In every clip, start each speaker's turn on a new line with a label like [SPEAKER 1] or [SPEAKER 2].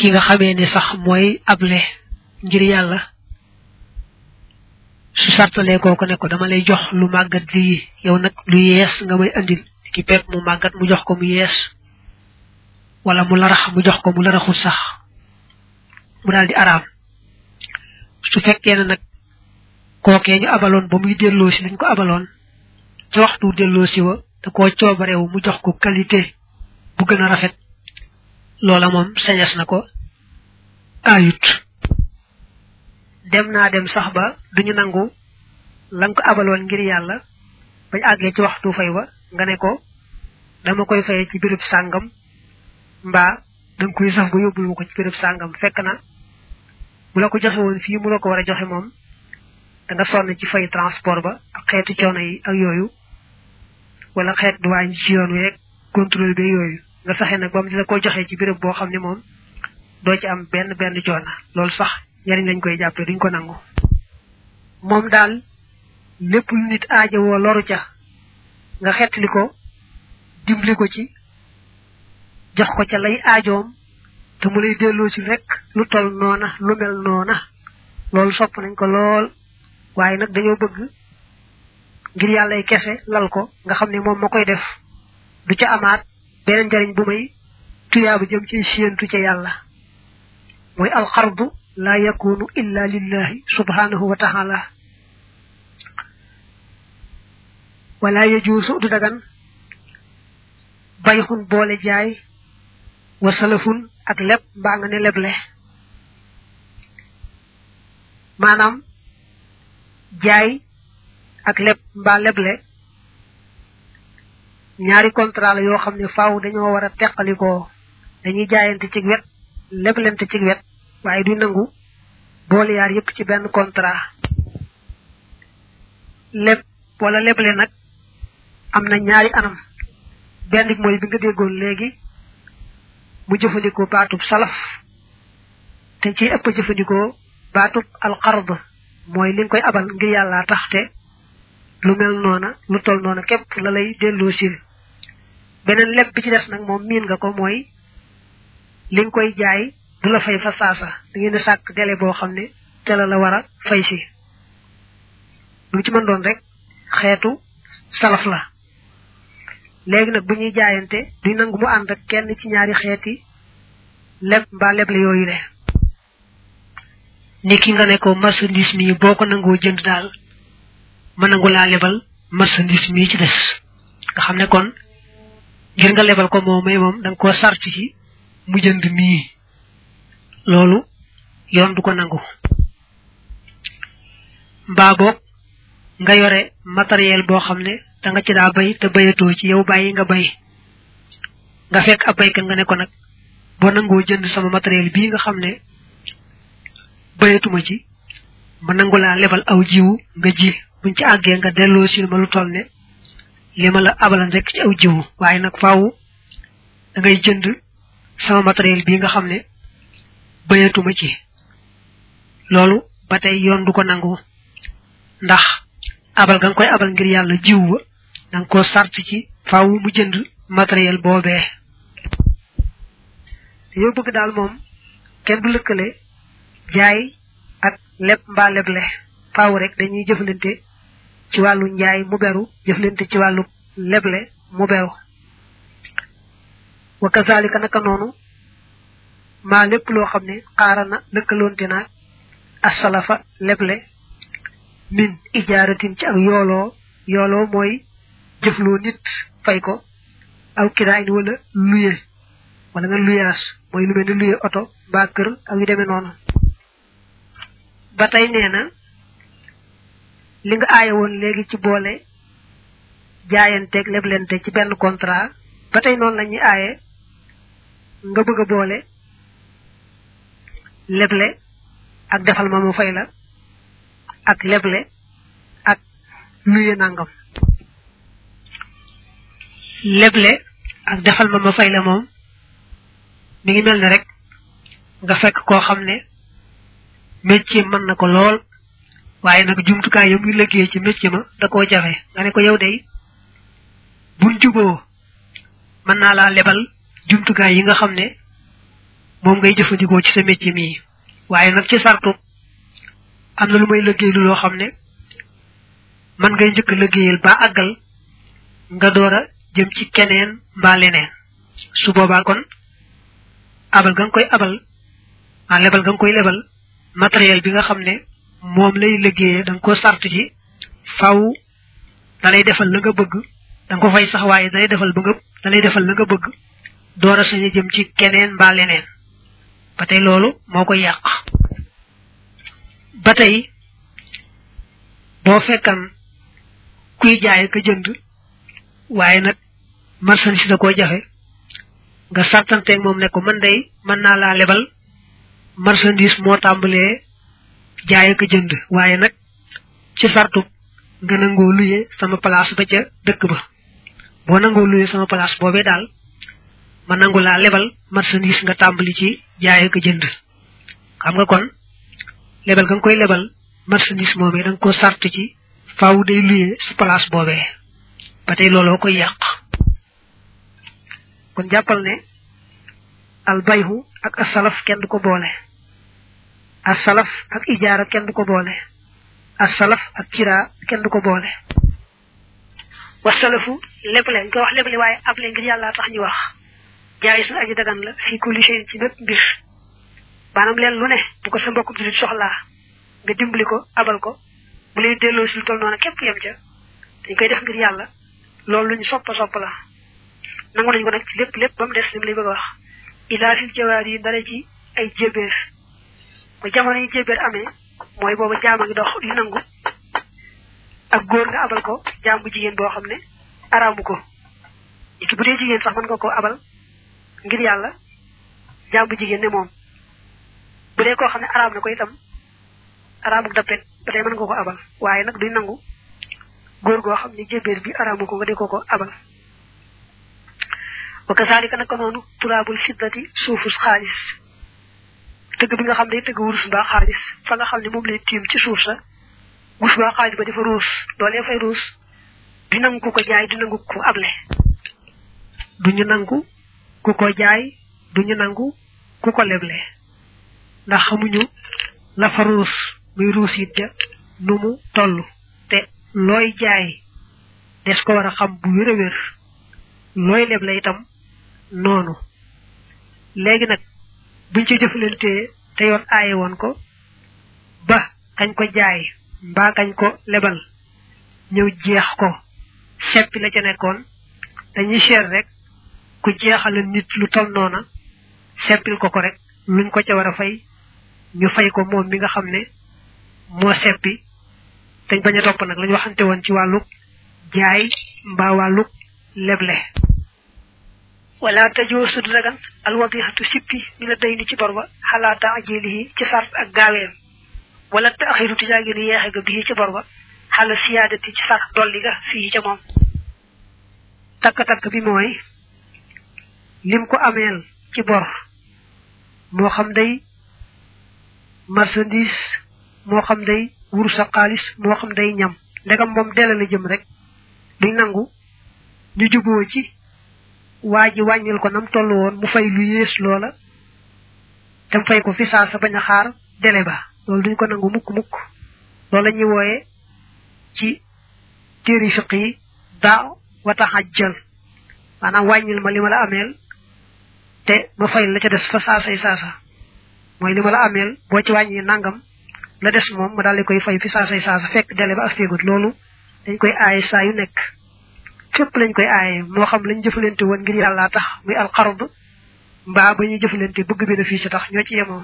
[SPEAKER 1] ki nga xamee ni sax mooy able ngir yàlla su sartalee kooku ne ko dama lay jox lu màggat lii yow nag lu yees nga may andil ki pepp mu màggat mu jox ko mu yees wala mu larax mu jox ko mu laraxul sax mu daal di araam su fekkee ne nag kookee ñu abaloon ba muy delloo si lañ ko abaloon ci waxtu delloo si wa da koo coobareewu mu jox ko qualité bu gën a rafet loola moom sañas na ko ayut dem naa dem sax ba duñu nangu lan ko abaloon ngir yàlla bañ àggee ci waxtu fay wa nga ne ko dama koy fayee ci birub sàngam mbaa danga koy saf nga yóbbul ko ci birub sàngam fekk na bu la ko joxe woon fii mu la ko war a joxe moom da nga sonn ci fay transport ba ak xeetu coono yi ak yooyu wala xeet duwaañ ci yoon wi rek contrôle bi yooyu nga fexe nag ba mu di la ko joxee ci béréb boo xam ne moom doo ci am benn benn coono loolu sax njariñ lañ koy jàppee duñ ko nangu moom daal lépp lu nit aaja woo loru ca nga xettali ko dimbali ko ci jox ko ca lay aajoom te mu lay delloo ci rek lu tol noona lu mel noona loolu sopp nañ ko lool waaye nag dañoo bëgg ngir yàllay kese lal ko nga xam ne moom ma koy def du ca amaat beneen njariñ bu may tuyaaba jëm ci siyentu ca yàlla mooy alxardu la yakunu illa lillahi subhanahu wa taala wala yajuusu du dagan bayxun boole jaay wa salafun ak leb mbaa nga ne leble maanaam jaay ak leb mbaa leble ñaari contrat la yoo xam ne faaw dañoo war a teqalikoo dañuy jaayante ci wet leblente ci wet waaye du nangu boole yaar yépp ci benn contrat leb wala leble nag am na ñaari anam benn bi mooy bi nga déggoon léegi mu jëfandikoo baatub salaf te ci ëpp jëfandikoo baatub alxard mooy li nga koy abal ngir yàlla tax te lu mel noona lu tol noona képp la lay delloo sil beneen leb bi ci des nag moom miin nga ko mooy li nga koy jaay du la fay fa saasa da ngeen di sàkk délai boo xam ne ca la la war a fay si lu ci mën doon rek xeetu salaf la léegi nag bu ñuy jaayante duñ nangu mu ànd ak kenn ci ñaari xeeti leb mbaa leble yooyu le ni ki nga ne ko marchandise mi boo ko nangoo jënd daal ma nangu laa lebal marchandise mi ci des nga xam ne kon ngir nga lebal ko moom may moom da nga koo sart ci mu jënd mii loolu yoon du ko nangu mbaa boog nga yore matériel boo xam ne da nga ci daa bay te bayatoo ci yow bàyyi nga bay nga fekk ab baykat nga ne ko nag boo nangoo jënd sama matériel bii nga xam ne bayatuma ci ma nangu laa lebal aw jiwu nga ji buñ ci àggee nga delloo sil ma lu toll ne li ma la abalan rek ci aw jiwu waaye nag faaw da ngay jënd sama matériel bii nga xam ne bayatuma ci loolu ba tey yoon du ko nangu ndax abal ga nga koy abal ngir yàlla jiw ba da nga ko sart ci faaw mu jënd matériel boobee yow bëgg daal moom kenn du lëkkale jaay ak leb mbaa leble faaw rek dañuy jëflante ci wàllu njaay mu beru jëflante ci wàllu leble mu beru wa kazalika naka noonu maa lépp loo xam ne xaarana lëkkaloonte naag asalafa leble min ijaaratin ci ak yooloo yooloo mooy jëfloo nit fay ko aw kiraayin wala luye wala nga luyaas mooy lu mel ni luye oto mbaa kër ak yu demee noonu ba tey nee na li nga aaye woon léegi ci boole jaayanteeg leblente ci benn contrat ba tey noonu la ñuy aaye nga bëgg a boole leble ak defal ma mu fay la ak leble ak luye nangam leble ak defal ma ma fay la moom mi ngi mel ne rek nga fekk koo xam ne métier mën na ko lool waaye nag jumtukaay yi muy liggéey ci métier ma da koo jafe nga ne ko yow day buñ juboo mën naa laa lebal jumtukaay yi nga xam ne moom ngay jëfandikoo ci sa métier mii waaye nag ci sartu am na lu may liggéeylu loo xam ne man ngay njëkk liggéeyal ba àggal nga door a jëm ci keneen mbaa leneen su boobaa kon abal ga nga koy abal ah lebal ga nga koy lebal matériel bi nga xam ne moom lay liggéeyee da nga ko sart ci faw da lay defal la nga bëgg da nga ko fay sax waaye da lay defal ba nga da lay defal la nga bëgg door a sañ a jëm ci keneen mbaa leneen ba tey loolu moo koy yàq ba tey boo fekkan kuy jaay ka jënd waaye nag marchandise da koo jafe nga sartanteeg moom ne ko man day mën naa laa lebal marchandise moo tàmbalee jaay ak jënd waaye nag ci sartu nga nangoo luye sama place ba ca dëkk ba boo nangoo luye sama place boobee daal ma nangu laa lebal marchandise nga tàmbali ci jaay ak jënd xam nga kon lebal nga nga koy lebal marchandise moomee da nga ko sart ci faaw day luye sa place boobee ba tey looloo koy yàq kon jàppal ne al bayhu ak asalaf kenn du ko boole asalaf ak ijaara kenn du ko boole asalaf ak kira kenn du ko boole wasalafu lépp leen ko wax lépp li waaye ab leen ngir yàlla tax ñu wax jaay su aji dagan la fi kulli shay ci bépp mbir maanaam leen lu ne bu ko sa mbokk julit soxlaa nga dimbali ko abal ko bu lay delloo si lu tol noonu képp yem ca dañ koy def ngir yàlla loolu luñu soppa sopp la nangu nañ ko nag ci lépp lépp ba mu des lim lay bëgg a wax ilaa fil jawaar yi dara ci ay jébéer ba jamono yi jébéer amee mooy boobu jaama ngi dox li nangu ak góor nga abal ko jaam bu jigéen boo xam ne araamu ko ki bu dee jigéen sax mën nga ko abal ngir yàlla jaam bu jigéen ne moom bu dee koo xam ne araam na ko itam araamu dappet ba tey mën nga ko abal waaye nag duñ nangu góor goo xam ne jébéer bi araamu ko nga di ko ko abal wa kasaalika naka noonu turaabul fiddati suufus xaalis tëgg bi nga xam ne tëgg wurus mbaa xaalis fa nga xam ne moom lay tiim ci suuf sa wurus mbaa xaalis ba dafa ruus loolee fay ruus du nangu ku ko jaay du nangu ku able duñu nangu ku ko jaay duñu nangu ku ko leble ndax xamuñu la fa ruus muy ruus it ja nu mu toll te looy jaay des ko war a xam bu wér a wér looy leble itam noonu léegi nag buñ ci jëfalantee te yoon aaye woon ko ba kañ ko jaay mbaa kañ ko lebal ñëw jeex ko seppi la ca nekkoon dañuy seet rek ku jeexale nit lu tol noona seppil ko ko rek luñ ko ca war a fay ñu fay ko moom mi nga xam ne moo seppi dañ bañ a topp nag lañu waxante woon ci wàlluk jaay mbaa wàlluk leble wala tajoosu du dagan alwadihatu sippi mi la day ni ci bor ba xalaa taajilihi ci sart ak gaaweem wala taaxiru tijaagi ni yeexe ga bii ci bor ba xala siyaadati ci sart dolli ga fii ca moom takk-takk bi mooy lim ko ameel ci bor moo xam day marchandise moo xam day wuru sa xaalis moo xam day ñam ndegam moom dele la jëm rek duñ nangu ñu juboo ci waa ji wàññil ko nam toll woon mu fay lu yées loola te mu fay ko fi saa sa bañ a xaar dele ba loolu duñ ko nangu mukk mukk loolu la ñuy wooye ci téeri fiq yi daa wata xajjal maanaam wàññil ma li ma la ameel te ma fay la ca des fa saasay saasa mooy li ma la ameel boo ci wàññi nangam la des moom ma daal di koy fay fi saasay saasa fekk dele ba ak séegut loolu dañ koy aaye saa yu nekk fépp lañ koy aaye moo xam lañ jëfalante woon ngir yàlla tax muy alxard mbaa ba ñuy jëfalante bëgg bénéfice tax ñoo ci yemoo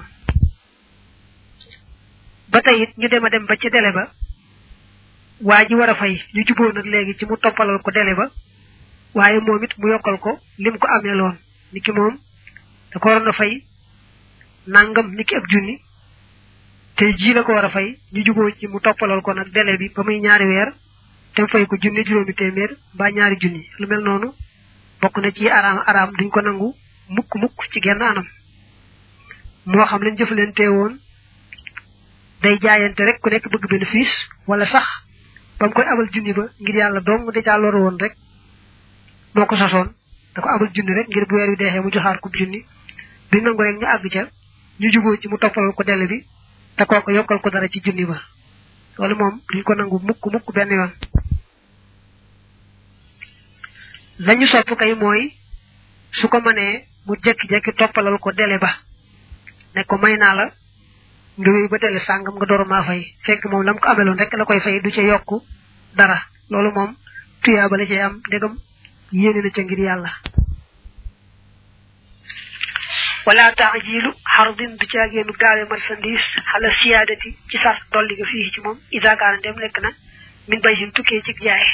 [SPEAKER 1] ba tey it ñu dem a dem ba ci dele ba waa ji war a fay ñu juboo nag léegi ci mu toppalal ko dele ba waaye moom it mu yokkal ko lim ko amee loon niki moom da ko waroon a fay nangam niki ab junni te ji la ko war a fay ñu juboo ci mu toppalal ko nag dele bi ba muy ñaari weer te mu fay ko junni juróomi téeméer mbaa ñaari junni lu mel noonu bokk na ci araam araam duñ ko nangu mukk mukk ci genn anam moo xam lañ jëfalante woon day jaayante rek ku nekk bëgg bénéfice wala sax ba mu koy abal junni ba ngir yàlla dong da caa loru woon rek moo ko sasoon da ko abal junni rek ngir bu weer wi deexee mu joxaat ko junni di nangu rek ñu àgg ca ñu juboo ci mu toppalal ko dele bi te kooku yokkal ko dara ci junni ba loolu moom duñ ko nangu mukk mukk benn yoon lañu sopp kay mooy su ko mënee mu jekki-jekki toppalal ko dele ba ne ko may naa la nga wéy ba dele sàngam nga door maa fay fekk moom lam ko ameloon rek la koy fay du ca yokk dara loolu moom tuyaa ba la cay am ndegam yéene na ca ngir yàlla wala taajilu xardin du caageenu gaawe marchandise xala siyaadati ci sar dolli nga fii ci moom ida kaana dem nekk na min bay hin tukkee ci jaay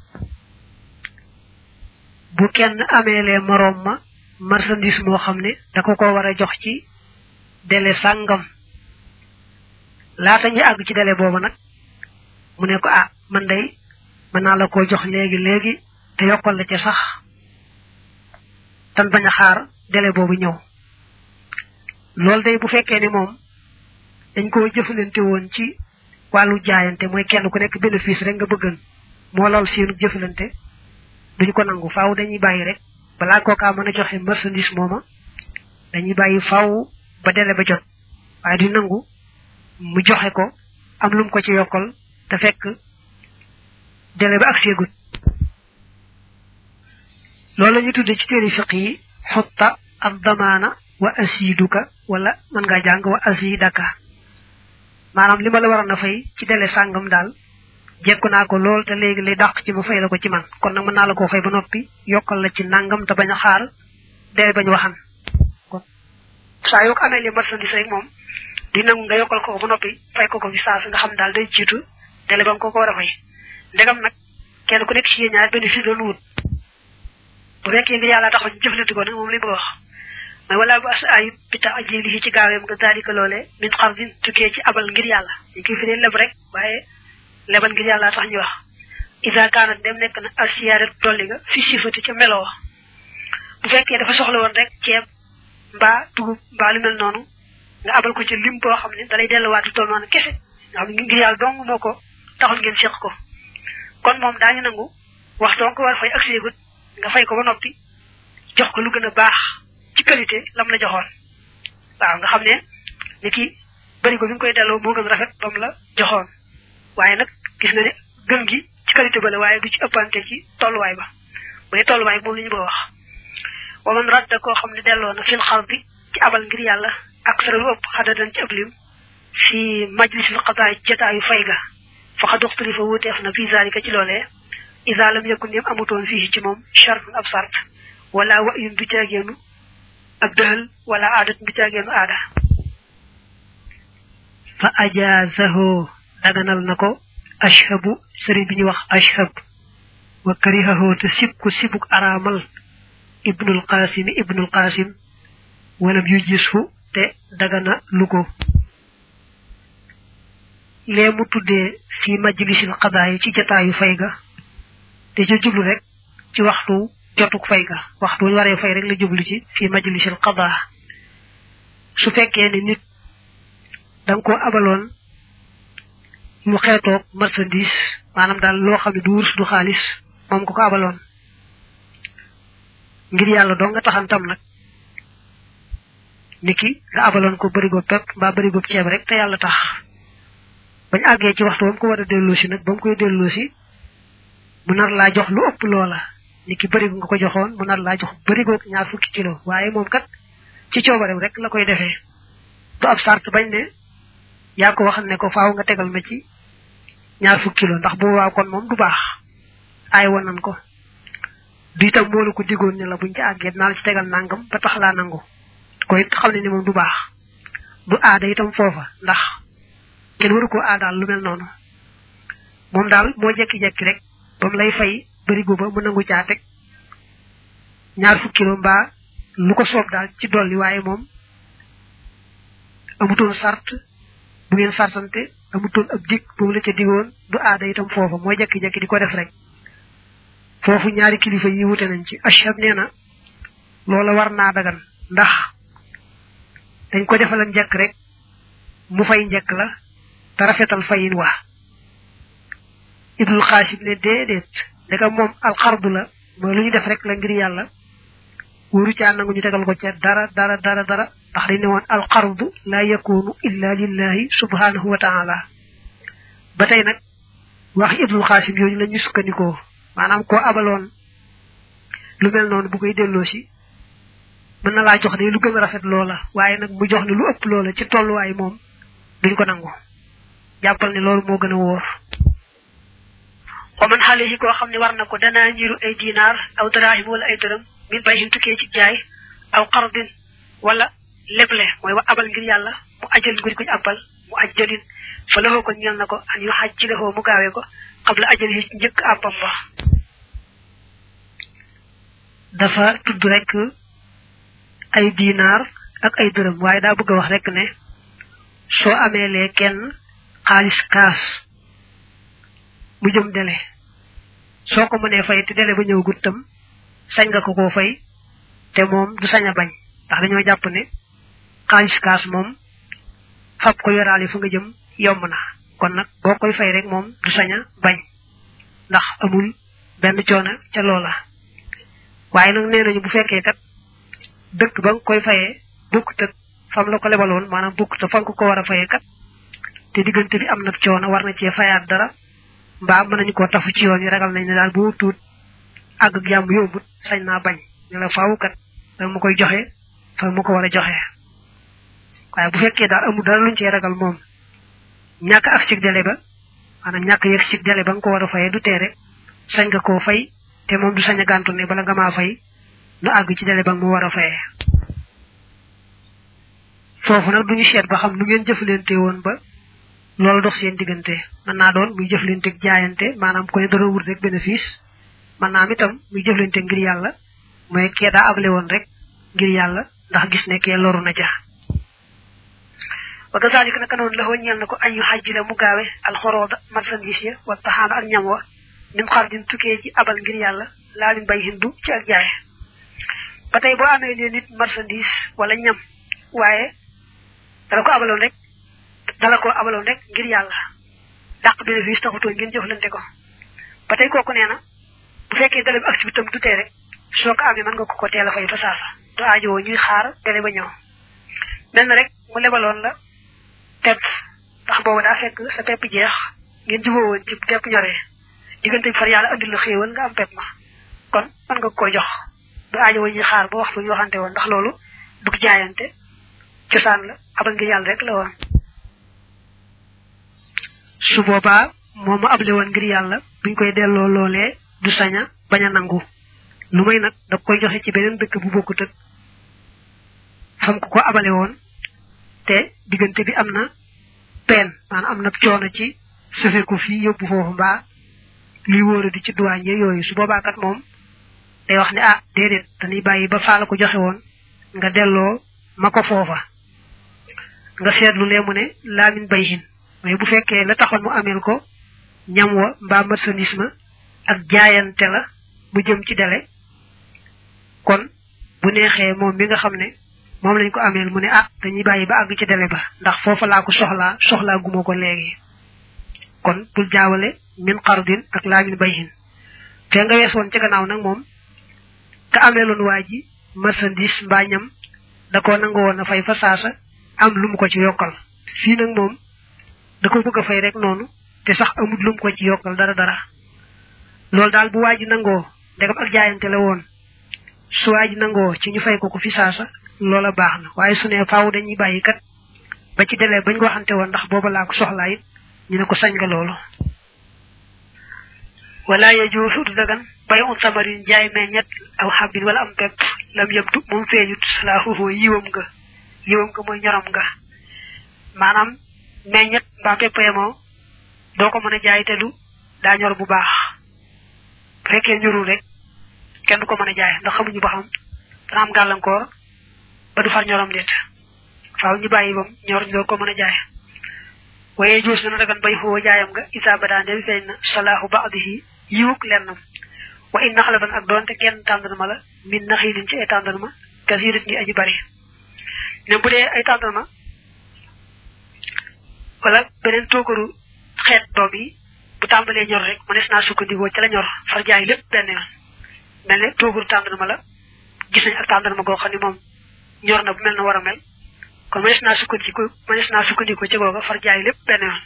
[SPEAKER 1] bu kenn ameelee moroom ma marchandise moo xam ne da ko ko war a jox ci délai sàngam laata ñu àgg ci délai boobu nag mu ne ko ah man day mën naa la koo jox léegi léegi te yokkal la ca sax tan bañ a xaar délai boobu ñëw loolu day bu fekkee ni moom dañ koo jëfalante woon ci wàllu jaayante mooy kenn ku nekk bénéfice rek nga bëggan moo lool seenu jëfalante duñ ko nangu faaw dañuy bàyyi rek balaa kookaa mën a joxe marchandise mooma dañuy bàyyi faaw ba délai ba jot waaye du nangu mu joxe ko am lum ko ci yokkal te fekk délai ba ak seegut loolu la ñu tudde ci téere fiq yi xutta ab damaana wa asiduka wala mën ngaa jàng wa asidaka maanaam li ma la waroon a fay ci délai sàngam daal jekku naa ko lool te léegi lay dàq ci ma fay la ko ci man kon nag mën naa la koo fay ba noppi yokkal la ci nangam te bañ a xaar délai bañ waxan kon saa yoo ko amee li marchandise rek moom di nangu nga yokkal ko ba noppi fay ko ko fi saa su nga xam daal day jiitu délai ba nga ko ko war a fay ndegam nag kenn ku nekk ci yéen ñaar bénéfice doon wut bu fekkee nga yàlla taxaw ñu jëflante ko nag moom li bëgg wax mais wala bu as ayib bi tax ajili ci gaaweem nga daalika loolee min xam din tukkee ci abal ngir yàlla ñu koy firee leb rek waaye lebal ngir yàlla tax ñu wax isa kaanat dem nekk na al siyaaret dolli nga fi sifati ca meloo bu fekkee dafa soxla woon rek ceeb mbaa dugub mbaa lu mel noonu nga abal ko ci lim boo xam ne dalay delluwaat lu toll noonu kese nga xam ne ngir yàlla dong moo ko taxul ngeen seq ko kon moom daañu nangu wax dong ko war fay ak seegut nga fay ko ba noppi jox ko lu gën a baax ci qualité lam la joxoon waaw nga xam ne ni ki bëri ko bi nga koy delloo moo gën rafet bam la joxoon waaye nag gis nga ne gën gi ci qualité ba la waaye du ci ëppante ci tolluwaay ba bu dee tolluwaay moom la ñu bëgg wax wa man radda koo xam ne delloo na fil xar bi ci abal ngir yàlla ak sara lu ëpp xadadan ci ëpp lim fi majlisil qadaay jotaayu fay ga fa xad uxtalifa wuuteef na fi zalika ci loolee isa lam yakun yem amutoon fii ci moom chartun ab sart wala wayun du caageenu ab dëhal wala aadat du caageenu aada fa ajaazahu daganal na ko ashhabu sëriñ bi ñuy wax ashhab wa karihahu te sib ko sibuk araamal ibnul qasim ibnul qasim walam yu gisfu te dagana lu ko lee mu tuddee fi majlisil qadaay ci jataayu fay ga te ca jublu rek ci waxtu jotuk fay ga waxtu ñu waree fay rek la jublu ci fi majlisil qadaa su fekkee ni nit danga ko abaloon lu xeetoog marchandise maanaam daal loo xam ne du wurs du xaalis moom ko ko abaloon ngir yàlla doo nga taxantam nag niki nga abaloon ko bërigo pepp mbaa bërigo ceeb rek te yàlla tax bañ àggee ci waxtu ba mu ko war a delloosi nag ba mu koy delloosi mu nar laa jox lu ëpp loola niki bërigo nga ko joxoon mu nar laa jox bërigo ñaar fukki kilo waaye moom kat ci coobareem rek la koy defee du ab sart bañ ne yaa ko wax ne ko faaw nga tegal ma ci ñaar fukki kilo ndax bu waaw kon moom du baax aay woon nan ko du itam moo la ko digoon ne la buñ ci àggee dinaa la ci tegal nangam ba tax laa nangu ko it xam ne ni moom du baax du aada itam foofa ndax kenn waru ko aadaal lu mel noonu moom daal moo jekki-jekki rek ba mu lay fay bërigo ba mu nangu caa teg ñaar fukki kilo mbaa lu ko soob daal ci dolli waaye moom amutoon sart bu ngeen sartante amutoon ab dig boobu la ca digoon du aada itam foofa mooy jekki-jekki di ko def rek foofu ñaari kilifa yi wute nañ ci ashab nee na loola war naa dagan ndax dañ ko defalan njëkk rek mu fay njëkk la te rafetal fayin waa ibnul xaasim ne déedéet ndeka moom alxardu la mooy lu ñu def rek la ngir yàlla wóoru caa nangu ñu tegal ko ca dara dara dara dara ndax dañ ne woon alqardu la yakunu illa lillahi subhanahu wa taala ba tey nag wax ibnul xaasim yooyu la ñu sukkandikoo maanaam koo abaloon lu mel noonu bu koy delloo si mën na laa jox de lu gën a rafet loola waaye nag mu jox ne lu ëpp loola ci tolluwaay moom duñ ko nangu jàppal ne loolu moo gën a wóor
[SPEAKER 2] wa man xaalihi koo xam ne war na ko danaa ñiru ay dinaar aw daraahim wala ay dërëm min bay hin tukkee ci jaay aw qardin wala leble mooy wa abal ngir yàlla mu ajal ngir kuñ abal mu ajjalin fa laxoo ko ñel na ko an yu xaj ci laxoo mu gaawee ko qabla ajal yi njëkk àbbam ba
[SPEAKER 1] dafa tudd rek ay dinaar ak ay dërëm waaye daa bëgg a wax rek ne soo ameelee kenn xaalis kaas mu jëm dele soo ko mënee fay te dele ba ñëw guttam sañ nga ko koo fay te moom du sañ a bañ ndax dañoo jàpp ne xaalis kaas moom fab ko yoraale fu nga jëm yomb na kon nag boo koy fay rek moom du sañ a bañ ndax amul benn coono ca loola waaye nag nee nañu bu fekkee kat dëkk ba nga koy fayee bukkut ak fam la ko lebaloon maanaam bukkut ak fa nga ko war a fayee kat te diggante bi am na coono war na cee fayaat dara mbaa mën nañu koo tafu ci yoon yi ragal nañ ne daal bu tuut àgg ak jàmm yombut sañ naa bañ ne la faaw kat da ma koy joxe fa ma ko war a joxe waaye bu fekkee daal amul dara luñ cee ragal moom ñàkk ak cig délai ba maanaam ñàkk yëg cig délai ba nga ko war a fayee du teere sañ nga koo fay te moom du sañ a gàntu ne bala nga maa fay nu àgg ci délai ba nga mu war a fayee foofu nag duñu seet ba xam nu ngeen jëflante woon ba loolu dox seen diggante mën naa doon muy jëflante jaayante maanaam ko ne dara wut rek bénéfice mën naa am itam muy jëflante ngir yàlla mooy kee daa able woon rek ngir yàlla ndax gis ne kee loru na ja
[SPEAKER 2] wa kazalika naka noonu la ñeel na ko añu xajji la mu gaawe alxorooda marchandise ya wa taxaana ak ñam wa min xardin tukkee ci abal ngir yàlla laa min bay hindu ci ak jaay ba tey boo amee ne nit marchandise wala ñam waaye dala ko abaloon rek dala ko abaloon rek ngir yàlla dàq bénéfice taxutoo ngeen jëflante ko ba tey kooku nee na bu fekkee dale bi ak si tam du tee rek soo ko amee mën nga ko ko teel a fay fa saasa du aajowoo ñuy xaar dele ba ñëw mel na rek mu lebaloon la pepp ndax boobu daa fekk sa pepp jeex ngeen juboo woon ci pepp ñoree diggante bi far yàlla andil la xéewal nga am pepp ma kon mën nga ko jox du aajowoo ñuy xaar ba waxtu ñu waxante woon ndax loolu dug jaayante cosaan la abal ngir yàlla rek la woon
[SPEAKER 1] su boobaa moom ma able woon ngir yàlla buñ koy delloo loolee du saña bañ a nangu lu may nag da koy joxe ci beneen dëkk bu bokkut ak fam ko ko abale woon te diggante bi am na peen maanaam am na coono ci sufe ko fii yóbbu foofu mbaa luy wóora di ci duwaañ yooyu su boobaa kat moom day wax ne ah déedéet dañuy bàyyi ba faa la ko joxe woon nga delloo ma ko foofa nga seetlu lee mu ne laamin bayhin mais bu fekkee la taxoon mu ameel ko ñam wa mbaa marchandise ma ak jaayante la mu jëm ci dele kon bu neexee moom mi nga xam ne moom lañ ko ameel mu ne ah dañuy bàyyi ba àgg ci dele ba ndax foofa laa ko soxlaa soxlaa guma ko léegi kon bul jaawale min xardin ak laamin bayhin te nga wees woon ca gannaaw nag moom ka ameeloon waa ji marchandise mbaa ñam da koo nangu woon a fay fa saasa am lu mu ko ci yokkal fii nag moom da ko bëgg a fay rek noonu te sax amul lu mu ko ci yokkal dara dara loolu daal bu waa ji nangoo ndegam ak jaayante la woon su waa ji nangoo ci ñu fay ko ko fi saasa loola baax na waaye su ne faaw dañuy bàyyi kat ba ci delee bañ ko waxante woon ndax booba laa ko soxlaa it ñu ne ko sañ nga loolu
[SPEAKER 2] wala yajuusu du dagan bay un samarin jaay meññet aw xabbin wala am pepp lam yëbtu moom feeñut salaahuhu yiwam nga yiwam nga mooy ñorom nga maanaam meññet mbaa pepp yemoo doo ko mën a jaay te du daa ñor bu baax bu fekkee ñorul rek kenn du ko mën a jaay ndax xamuñu ba xam dana am gàllankoor ba du far ñorom déet faaw ñu bàyyi bam ñor ñu ko mën a jaay waaye juus na dagan bay xoo jaayam nga isa ba daan dem feeñ na salaahu baadihi yiwuk lennam wa in naxlaban ak doonte genn tàndarma la min naxilin ci ay tàndarma kasirit ñi aji bari ne bu dee ay tàndarma wala beneen toogaru xeet doom yi bu tàmbalee ñor rek mënees naa sukkandikoo ca la ñor far jaay lépp benn yoon mel ne toogaru tàndarma la gis nañ ak tàndarma goo xam ne moom ñor na bu mel na war a mel kon mënees naa sukkandiku mënees naa sukkandiku ci googa far jaay lépp benn yoon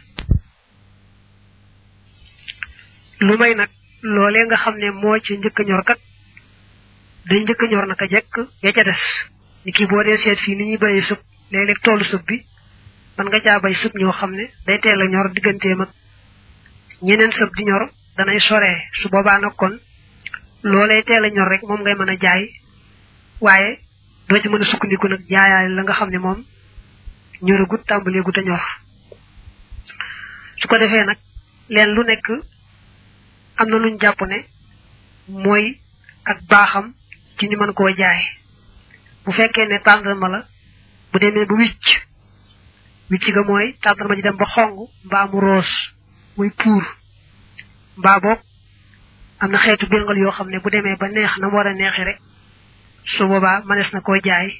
[SPEAKER 1] lu may nag loolee nga xam ne moo ci njëkk a ñor kat day njëkk a ñor naka jekk ya ca des ni kii boo dee seet fii ni ñuy bayee sëb léeg-léeg toolu sëb bi man nga caa bay sëb ñoo xam ne day teel a ñor digganteem ak ñeneen sëb di ñor danay soree su boobaa nag kon loolee teel a ñor rek moom ngay mën a jaay waaye doo ci mën a sukkandiku nag jaayaay la nga xam ne moom ñoragut tàmbaleegut a ñor su ko defee nag leen lu nekk am na luñ jàpp ne mooy ak baaxam ci ni mën koo jaay bu fekkee ne tàndarma la bu demee ba wicc wicc ga mooy tàndarma ji dem ba xong mbaa mu roos muy puur mbaa boog am na xeetu béngal yoo xam ne bu demee ba neex na mu war a neexi rek su boobaa mënees na koo jaay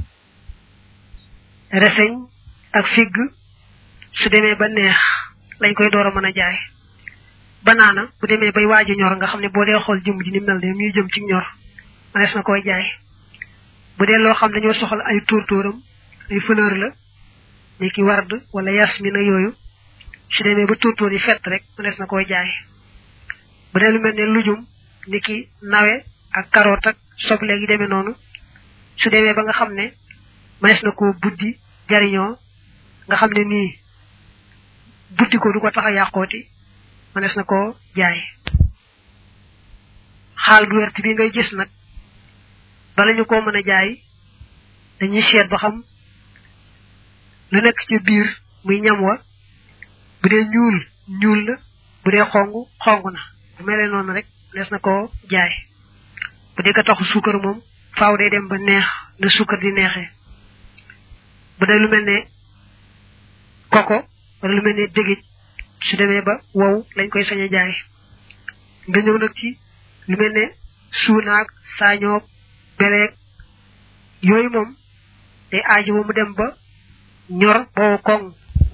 [SPEAKER 1] reseñ ak figg su demee ba neex lañ koy door a mën a jaay banaana bu demee bay waaj a ñor nga xam ne boo dee xool jëm ji ni mel ne muy jëm ci ñor mënees na koy jaay bu dee loo xam dañoo soxla ay tóortóoram ay fleur la ni ki ward wala yasmin ak yooyu su demee ba tóortóor yi fett rek mënees na koy jaay bu dee lu mel ne lujum ni ki nawe ak carotte ak soble gi demee noonu su demee ba nga xam ne mënees na koo buddi jariñoo nga xam ne nii buddi ko du ko tax a yàqooti mënees na koo jaay xaal bu wert bi ngay gis nag bala ñu koo mën a jaay dañuy seet ba xam lu nekk ci biir muy ñam wa bu dee ñuul ñuul na bu dee xong xong na bu melee noonu rek mënees na koo jaay bu dee ka taxu suukar moom faaw day dem ba neex na suukar di neexee bu dee lu mel ne koko wala lu mel ne dégij su demee ba wow lañ koy sañ a jaay nga ñëw nag ci lu mel ne suunaag saañoog beleeg yooyu moom day aaju ba mu dem ba ñor boobu koŋ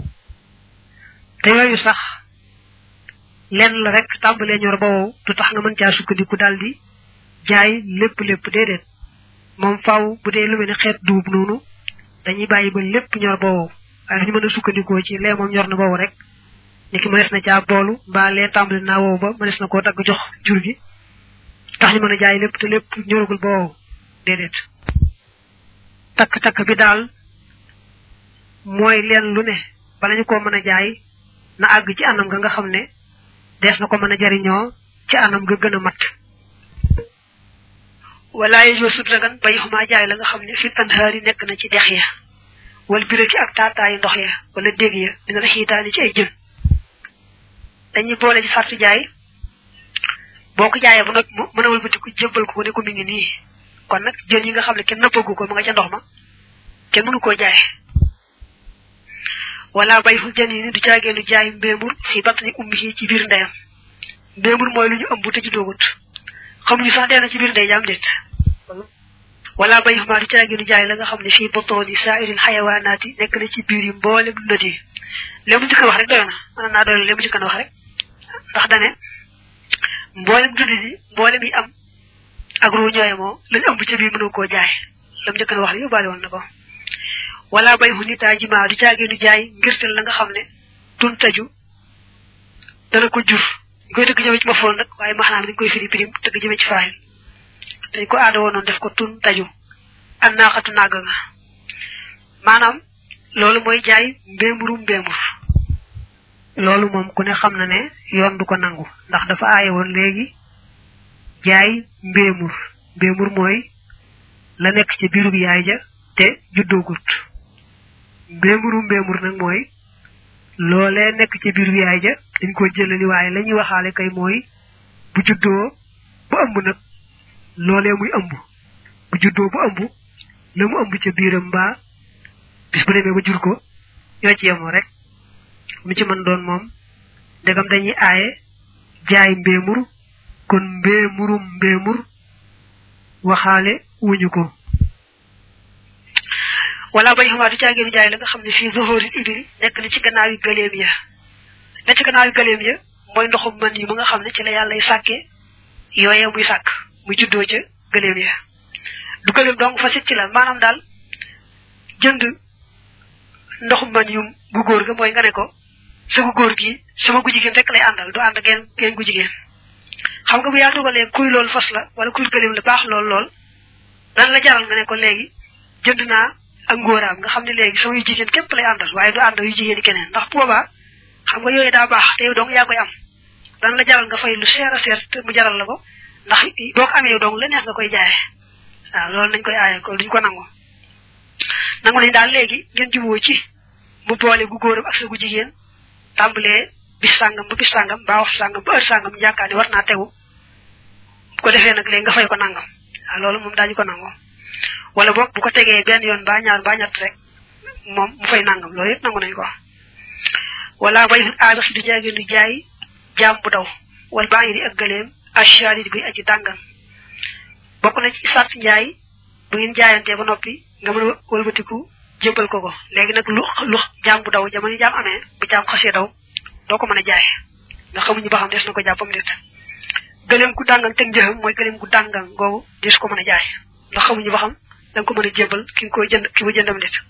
[SPEAKER 1] te yooyu sax lenn la rek tàmbalee ñor ba wow du tax nga mën caa sukkandiku daal di jaay lépp lépp déedéet moom faaw bu dee lu mel ne xeet duub noonu dañuy bàyyi ba lépp ñor ba wow waaye ñu mën a sukkandikoo ci lee moom ñor na boobu rek ni ki mënees na caa boolu mbaa lee tàmbali naa wow ba mënees na koo dagg jox jur gi tax ñu mën a jaay lépp te lépp ñoragul ba wow déedéet takk-takk bi daal mooy leen lu ne bala ñu koo mën a jaay na àgg ci anam ga nga xam ne dees na ko mën a jariñoo ci anam ga gën a mat
[SPEAKER 2] wala yooyu sut ragan bay xumaa jaay la nga xam ne fil anhaar yi nekk na ci dex ya wala biraki ak taataayi ndox ya wala dégg ya dina la xiitaani ci ay jën dañuy boole ci sartu jaay boo ko jaayee ba nag mën a wëlbati ko jébbal ko ne ko mi ngi nii kon nag jën yi nga xam ne kenn nëppagu ko ma nga ca ndox ma kenn mënu koo jaay wala bay fu jën yi ni du caageenu jaay mbéemur fi batni ummi yi ci biir ndeyam mbéemur mooy lu ñu ëmb te ci doogut xamuñu sax dee na ci biir ndey jaam déet wala bay xuma du caageenu jaay la nga xam ne fii botooni saairin xayawaanaati nekk na ci biir yi mboolem dundat yi léemu njëkk wax rek doy na mën naa doy léemu njëkk wax rek ndax dane mboolem dundat yi mboolem yi am ak ruu ñooye moo lañ ëmb ca biir mënu koo jaay lam njëkk wax rek yóbbaale woon na ko wala bay xu nitaa jimaa du caageenu jaay ngirtal la nga xam ne tun taju dana ko jur ñu koy tëgg jëme ci mafoon nag waaye maxnaam dañ koy firi pirim tëgg jëme ci faayil dañ ko aada woon noonu def ko tun taju an naaxatu nàgg nga maanaam loolu mooy jaay mbéemuru mbéemur
[SPEAKER 1] loolu moom ku ne xam na ne yoon du ko nangu ndax dafa aaye woon léegi jaay mbéemur mbéemur mooy la nekk ci biirub yaay ja te juddoogut mbéemuru mbéemur nag mooy loolee nekk ci biirub yaay ja dañ ko jëlali waaye la ñuy waxaale kay mooy bu juddoo ba ëmb nag loolee muy ëmb bu juddoo ba ëmb la mu ëmb ca biiram mbaa bis bu demee ba jur ko ñoo ci yemoo rek mu ci mën doon moom ndegam dañuy aaye jaay mbéemur kon mbéemurum mbéemur waxaale wuñu ko
[SPEAKER 2] wala bañ xamaa du caageenu jaay la nga xam ne fii zohoril ibili nekk na ci gannaaw yi gëleem ya la ci gannaaw yi gëleem ya mooy ndoxum man yi mu nga xam ne ci la yàlla sàkke yooye muy sàkk muy juddoo ca gëleem ya du gëleem dong fa sit ci la maanaam daal jënd ndoxum man yum gu góor ga mooy nga ne ko sa gu góor gi sama gu jigéen rek lay àndal du ànd geen geen gu jigéen xam nga bu yaa dugalee kuy loolu fas la wala kuy gëleem la baax lool lool dan la jaral nga ne ko léegi jënd naa ak ngóoraam nga xam ne léegi sama yu jigéen képp lay àndal waaye du ànd yu jigéen keneen ndax boobaa xam nga yooyu daa baax te yow dong yaa koy am dan la jaral nga fay lu seer a seer te mu jaral la ko ndax boo ko amee yow dong la neex nga koy jaaye waaw loolu nañ koy aaye ko duñ ko nangu nangu nañ daal léegi ngeen juboo ci mu boole gu góoram ak sa gu jigéen tàmbalee bis sàngam ba bis sàngam ba waxtu sàngam ba heure sàngam yaakaar ni war naa tegu bu ko defee nag léegi nga fay ko nangam waaw loolu moom daañu ko nangu wala boog bu ko tegee benn yoon ba ñaar ba ñett rek moom mu fay nangam loolu yëpp nangu nañ ko wala bay aabax du jaagee du jaay jaam bu daw wala baa ngi di ak gëleem ashari guy aji dàngan bokk na ci sart njaay bu ngeen jaayantee ba noppi nga mën a wëlbatiku jébbal ko ko léegi nag lu lu jaam bu daw jamono jaam amee bu jaam xasee daw doo ko mën a jaay ndax xamuñu ba xam des na ko jàppam nit gëleem gu dàngan teg njëxam mooy gëleem gu dàngan googu des ko mën a jaay ndax xamuñu ba xam da nga ko mën a jébbal ki nga koy jënd ki ba jëndam nit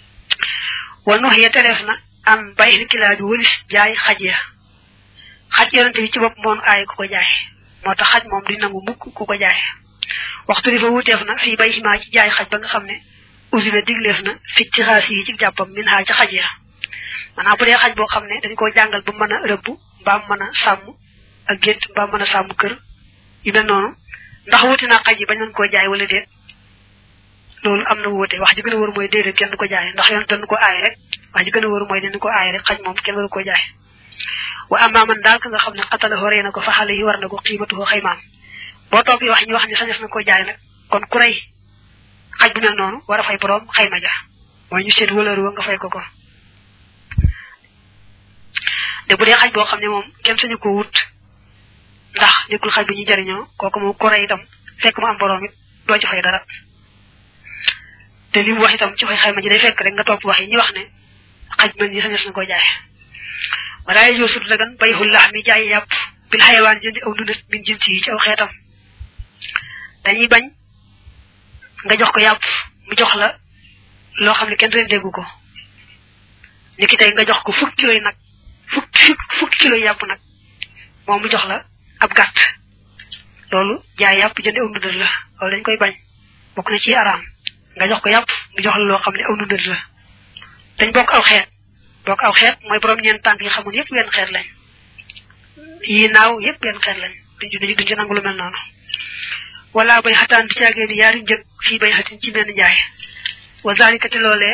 [SPEAKER 2] wala nu xëyee teleef na am bàyyi kilaa bi wëlis jaay xaj ya xaj yonente bi ci bopp moon aay ku ko jaay moo tax xaj moom di nangu mukk ku ko jaay waxtu di fa wuteef na fii bay ximaa ci jaay xaj ba nga xam ne usi na digleef na fi ci xaas yi ci jàppam min xaa ci xaj ya maanaam bu dee xaj boo xam ne dañ koo jàngal ba mën a rëbb mbaam mën a sàmm ak gétt mbaam mën a sàmm kër yu mel noonu ndax wuti naa xaj yi bañ mën koo jaay wala déet loolu am na wuute wax ji gën a wër mooy déedéet kenn du ko jaay ndax yoon dañ ko aay rek wax ji gën a wër mooy dañ ko aay rek xaj moom kenn waru ko jaay wa amma man daal ka nga xam ne xatala rey na ko fa xale yi war na ko xiimatu ko xaymaam boo toog wax ñu wax ni sañes na ko jaay nag kon ku rey xaj bu mel noonu war a fay borom xayma ja mooy ñu seet wëlër wa nga fay ko ko de bu dee xaj boo xam ne moom kenn sañu ko wut ndax nekkul xaj bu ñu jariñoo kooku moom ku rey itam fekk mu am borom it doo ci fay dara te li mu wax itam ci fay xayma ji day fekk rek nga topp wax yi ñu wax ne xaj mel ni sañes na ko jaay wala ay joosut dagan bayxul lax mi jaay yàpp bil xayawaan jëndi aw dunat min jins yi ci aw xeetam dañuy bañ nga jox ko yàpp mu jox la loo xam ne kenn ren déggu ko ni ki tey nga jox ko fukki kilo yi nag fukki fukki kilo yi yàpp nag moom mu jox la ab gàtt loolu jaay yàpp jëndi aw dunat la loolu dañ koy bañ bokk na ci araam nga jox ko yàpp mu jox la loo xam ne aw dunat la dañ bokk aw xeet bokk aw xeet mooy borom ñeen tànk yi xamul yépp wenn xeet lañ yi naaw yépp wenn xeet lañ duñ duñ duñ ci nangu lu mel noonu wala bay xataan du caagee ni yaari njëg fii bay xatin ci benn jaay wa zalika te loolee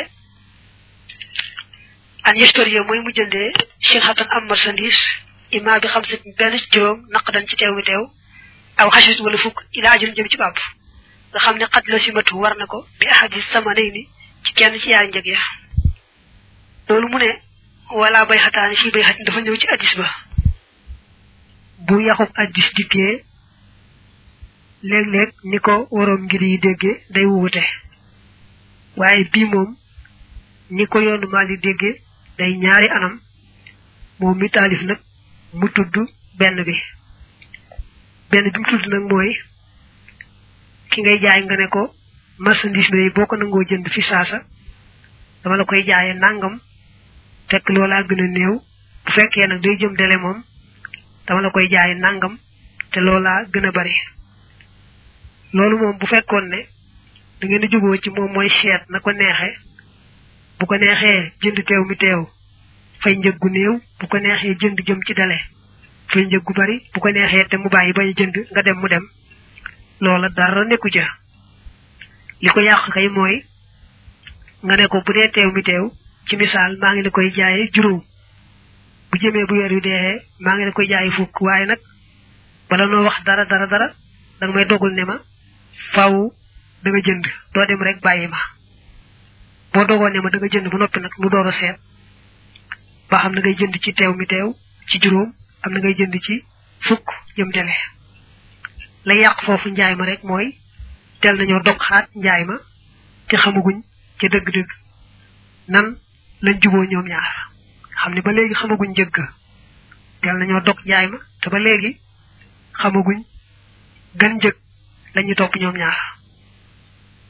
[SPEAKER 2] an historie mooy mu jëndee seen xatan am marchandise ima bi xam sit benn juróom naq dan ci teew mi teew aw xasit wala fukk ila ajun jëm ci bàpp nga xam ne xat la simatu war na ko bi ahadis sama nay ni ci kenn ci yaari njëg ya loolu mu ne wala bay xataani fii bay xatin dafa ñëw ci addis ba
[SPEAKER 1] bu yaxub addis dikkee léeg-léeg ni ko waroom ngir yi dégge day wuute waaye bii moom ni ko yoonu Maalik dégge day ñaari anam moom mi taalif nag mu tudd benn bi benn bi mu tudd nag mooy ki ngay jaay nga ne ko marchandise bi boo ko nangoo jënd fi saasa dama la koy jaaye nangam fekk loolaa gën a néew bu fekkee nag day jëm dele moom dama la koy jaaye nangam te loolaa gën a bari loolu moom bu fekkoon ne da ngeen di juboo ci moom mooy seet na ko neexe bu ko neexee jënd teew mi teew fay njëg gu néew bu ko neexee jënd jëm ci dale fay njëg gu bari bu ko neexee te mu bàyyi bañ jënd nga dem mu dem loola dara nekku ja li ko yàq kay mooy nga ne ko bu dee teew mi teew ci misaal maa ngi la koy jaaye juróom bu jëmee bu weer yu dee maa ngi la koy jaaye fukk waaye nag bala noo wax dara dara dara danga may dogul ne ma faaw da nga jënd doo dem rek bàyyi ma boo dogoo ne ma da nga jënd ba noppi nag mu door a seet ba xam na ngay jënd ci teew mi teew ci juróom am na ngay jënd ci fukk jëm dele lay yàq foofu njaay ma rek mooy tel nañoo dog xaat njaay ma te xamaguñ ca dëgg-dëgg nan lañ juboo ñoom ñaar xam ne ba léegi xamaguñ njëgg tel nañoo dog njaay ma te ba léegi xamaguñ gan njëg lañu topp ñoom ñaar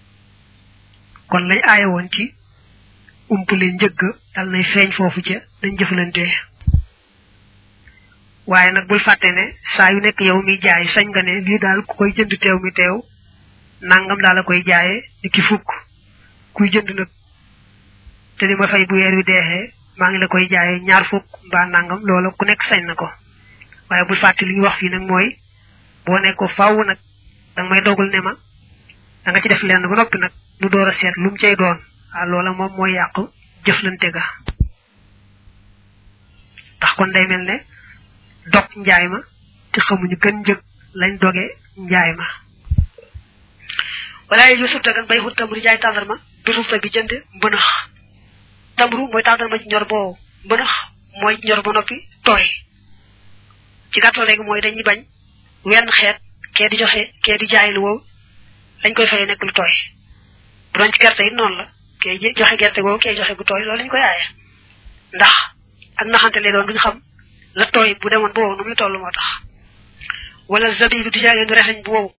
[SPEAKER 1] kon lay aaye woon ci umpule njëgg dal nay feeñ foofu ca dañ jëfalantee waaye nag bul fàtte ne saa yu nekk yow mi jaay sañ nga ne lii daal ku koy jënd teew mi teew nangam daal la koy jaayee ni ki fukk kuy jënd nag te di ma fay bu weer wi deexee maa ngi la koy jaayee ñaar fukk mbaa nangam loola ku nekk sañ na ko waaye bul fàtte li ñu wax fii nag mooy boo ne ko faaw nag danga may dogal ne ma da nga ci def lenn ba noppi nag nu door a seet lu mu cay doon ah loola moom mooy yàqu jëflante ga ndax kon day mel ne dog njaay ma te xamuñu gën njëg lañ doge njaay ma
[SPEAKER 2] wala yu sub dagan bay xut tamru jaay tàndarma bisu fa bi jënd mbënax tamru mooy tàndarma ci ñor boo mbënax mooy ñor ba noppi tooy ci gàttal rek mooy dañuy bañ wenn xeet kee di joxe kee di jaay lu wow lañ koy fayee nekk lu tooy bu doon ci gerte it noonu la kee joxe gerte googu kee joxe gu tooy loolu lañ koy aaye ndax ak naxante lay doon duñ xam la tooy bu demoon bu wow nu muy toll moo tax wala zabibu di jaay leen reseñ bu wow